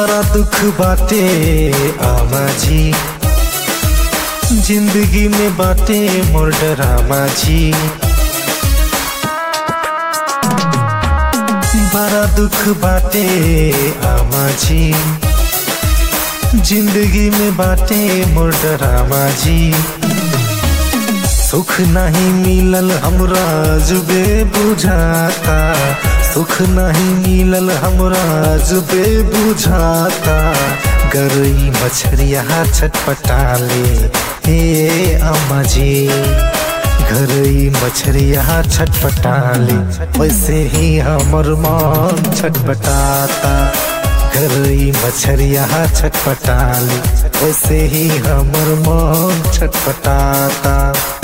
बड़ा दुख बाटे आमा जी जिंदगी में बाटे मोर डरामा जी बड़ा दुख बाटे आमा जी जिंदगी में बाटे मोर डरामा जी सुख नहीं मिलल हमरा जुबे बुझाता सुख नहीं मिलल हमरा जुबे बुझाता गरई मछरिया छटपटाले हे अम्मा जी घरई मछरिया छटपटाले वैसे ही हमर मन छटपटाता घरई मछरिया छटपटाले वैसे ही हमर मन छटपटाता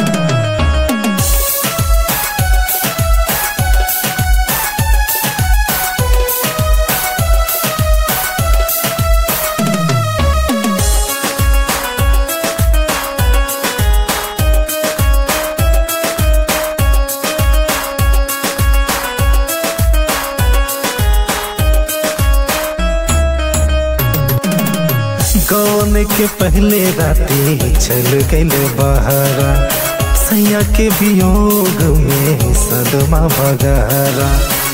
कौन के पहले राती चल गए बहरा सैया के वियोग में सदमा बगहरा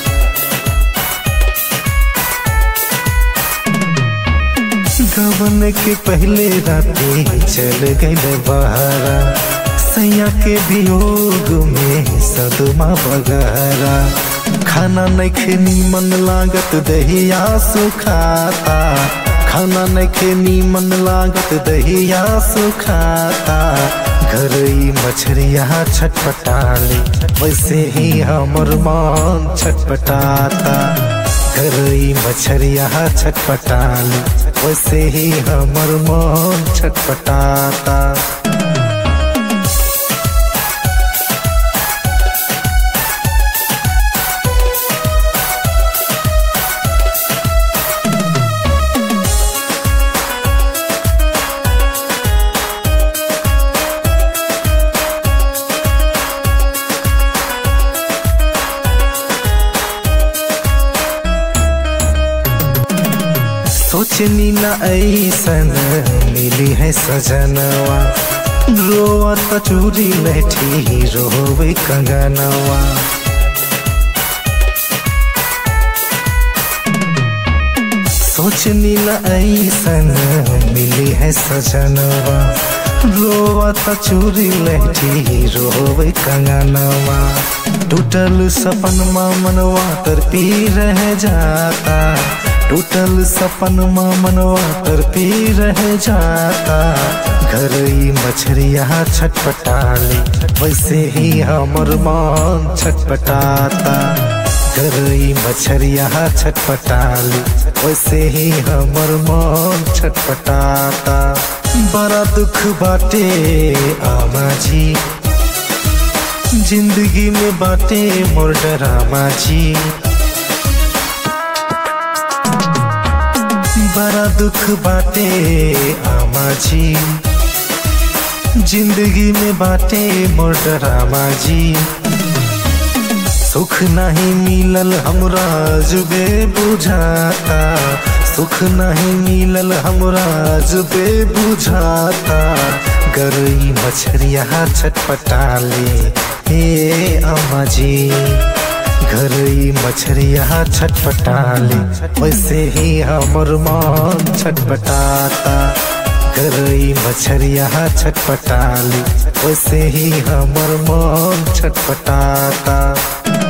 गवन के पहले राती चल गए बहरा सैया के वियोग में सदमा बगहरा खाना नहीं खेनी मन लागत दहिया सुखाता खाना नखे नीमन लागत दहिया सुखाता घरई मछरिया छटपटाले वैसे ही हमर मन छटपटाता घरई मछरिया छटपटाले वैसे ही हमर मन छटपटाता सोचनी न ऐसन मिली है सजनवा रोवत चूरी लठी रोवे कंगनवा सोचनी न ऐसन मिली है सजनवा रोवत चूरी लठी रोवे कंगनवा टूटल सपन मनवा तर पी रह जाता टूटल सपन मनवा तर पी रह जाता घरई मछरिया छटपटाले वैसे ही हमर मन छटपटाता घरई मछरिया छटपटाले वैसे ही हमर मन छटपटाता बड़ा दुख बाटे आमा जी जिंदगी में बाटे मोर डरामा जी बड़ा दुख बाटे आमा जी जिंदगी में बाटे मोर डरामा जी सुख नहीं मिलल हमरा जुबे बुझाता सुख नहीं मिलल हमरा जुबे बुझाता गरई मछरिया छटपटाले हे अम्मा जी घरई मछरिया छटपटाले वैसे ही हमर मन छटपटाता घरई मछरिया छटपटाले वैसे ही हमर मन छटपटाता